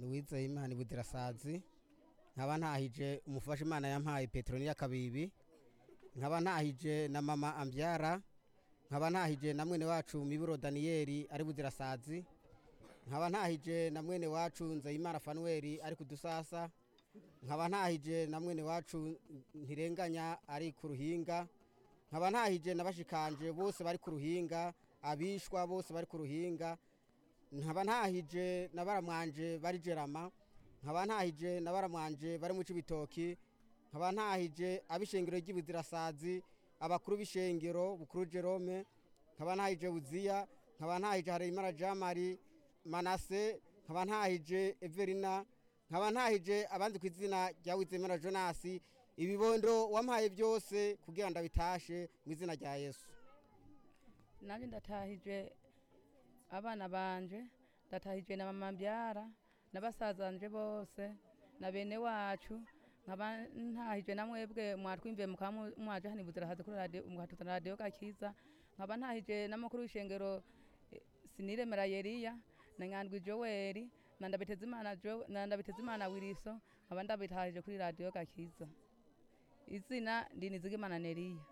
Louise Imana Budirasazi nkaba ntahije umufasha Imana yampaye Petroniya Kabibi nkaba ntahije na mama Ambyara nkaba ntahije na mwene wacu Miburo Daniel ari Budirasazi nkaba ntahije na mwene wacu Nzeyimana Fanuel ari kudusasa nkaba ntahije na mwene wacu ntirenganya ari ku ruhinga nkaba ntahije na bashikanje bose bari ku ruhinga abishwa bose bari ku ruhinga nkaba ntahije na baramwanje bari jerama nkaba ntahije na baramwanje bari mu cibitoki nkaba ntahije abishengero ry'ibuzirasazi abakuru b'ishengero bukuru Jerome nkaba ntahije Buziya nkaba ntahije Hareyimana Jamari Manase nkaba ntahije Everina nkaba ntahije abandi ku izina rya Wizemera Jonas ibibondo wampaye byose kugira ndabitashe mu izina rya Yesu nanjye ndatahije abana banje ndatahije na mama mbyara na basazanje bose na bene wacu nkaba ntahije na mwebwe mwatwimviye mukaba mwaje hano ibuzirahaze kuri radiyo mugatutana radiyo gakiza nkaba ntahije n'amakuru w'ishengero eh, siniremera yeriya na nyandwi joweli na ndabitezimana Jo- na ndabitezimana wiriso nkaba ndabitahije kuri radiyo gakiza izina ndinizigimana neriya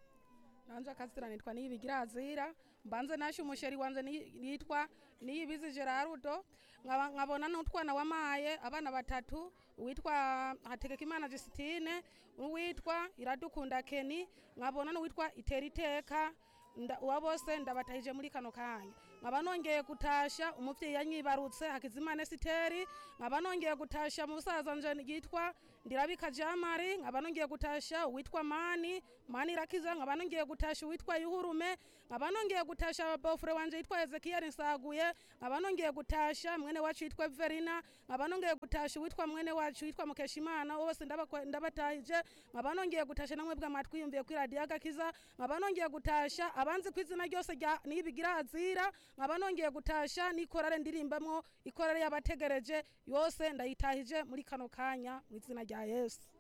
nanje akazina nitwa niyibigirazira mbanze nashe umusheri wanje ni- nitwa niyibizi Gerardo nkaba nkabona n'utwana wamaye abana batatu uwitwa Hategekimana Justine uwitwa Iradukunda Keni nkabona n'uwitwa Iteriteka nda- uwa bose ndabatahije muri kano kanya nkaba nongeye gutasha umuvyeyi yanyibarutse Hakizimana Esiteri nkaba nongeye gutasha musaza nje yitwa Ndirabika Jamari nkaba nongeye gutasha uwitwa Mani Mani Rakiza nkaba nongeye gutasha uwitwa Yuhurume nkaba nongeye gutasha bofure wanje yitwa Ezekiel Nsaguye nkaba nongeye gutasha mwene wacu yitwa Verina nkaba nongeye gutasha uwitwa mwene wacu yitwa Mukeshimana bose ndabakwa- ndabatahije nkaba nongeye gutasha namwe bwa matwiyumviye kuri radio agakiza nkaba nongeye gutasha abanzi ku izina ryose rya nibigirazira nkaba nongeye gutasha n'ikorare ndirimbamwo ikorare y'abategereje yose ndayitahije muri kano kanya mu izina rya Yesu